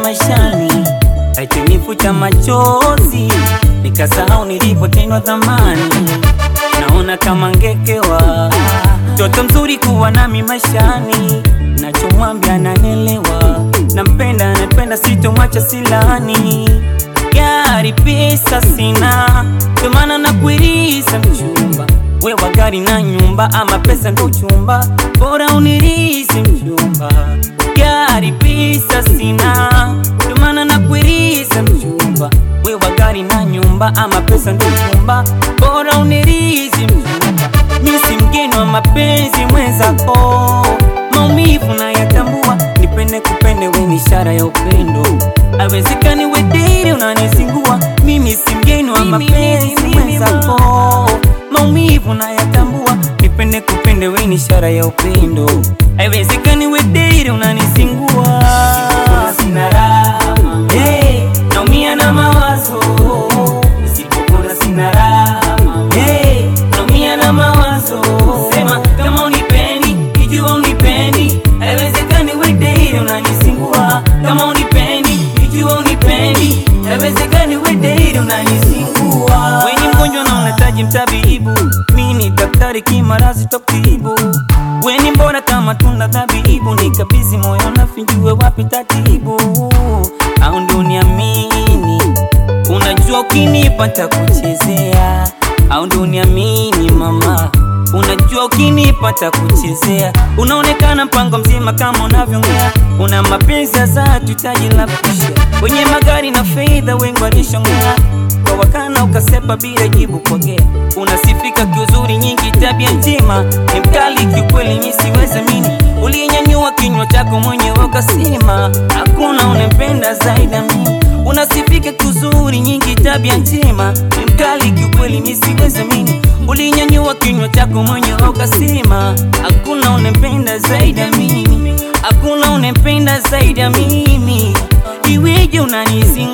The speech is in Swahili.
maishani, aitinifuta machozi, nikasahau nilipotendwa zamani. Naona kama ngekewa, mtoto mzuri kuwa nami maishani, nachomwambia ananielewa, nampenda anapenda, sitomwacha silani. Gari pesa sina, ndio maana nakuiriza mchumba wewa gari na nyumba, ama pesa ndo chumba, bora unirizi mchumba. Gari pesa sina, ndio maana nakuiriza mchumba, wewa gari na nyumba, ama pesa ndo chumba, bora unirizi mchumba. Mimi si mgeni wa mapenzi mwenzako, maumivu na yatambua, nipende kupende, we ni ishara ya upendo, awezekani wediri unanizingua. Mimi si mgeni wa mapenzi mwenzako maumivu na yatambua, nipende kupende, we ni ishara ya upendo, haiwezekani we date unanisingua. Sina raha hey, naumia na mawazo, nisipokona sina raha hey, naumia na mawazo. Sema kama unipendi, ikiwa unipendi, haiwezekani we date unanisingua. Kama unipendi, ikiwa unipendi, haiwezekani we date unanisingua. We ni mgonjwa na unahitaji mtabibu, mi ni daktari kimarazi tokibu. We ni mbona kama tunda dhabibu, nikabidhi moyo nafinjue wapi tatibu, au ndio uniamini? Unajua ukinipa takuchezea, au ndio uniamini mama? Unajua ukinipa takuchezea, unaonekana mpango mzima kama unavyongea, una mapenzi ya dhati, taji la kusha kwenye magari na fedha, wengi walishongea kwa wakana ukasepa bila jibu kwagea, unasifika kiuzuri nyingi, tabia njema ni mkali kiukweli, mi siwezi mini, uliyenyanyua kinywa chako mwenyewe ukasema hakuna unempenda zaidi ya mimi. Unasifika kiuzuri nyingi, tabia njema ni mkali kiukweli, mi siwezi mini, uliyenyanyua kinywa chako mwenyewe ukasema hakuna unempenda zaidi ya mimi, hakuna unempenda zaidi ya mimi, iweje unanizinga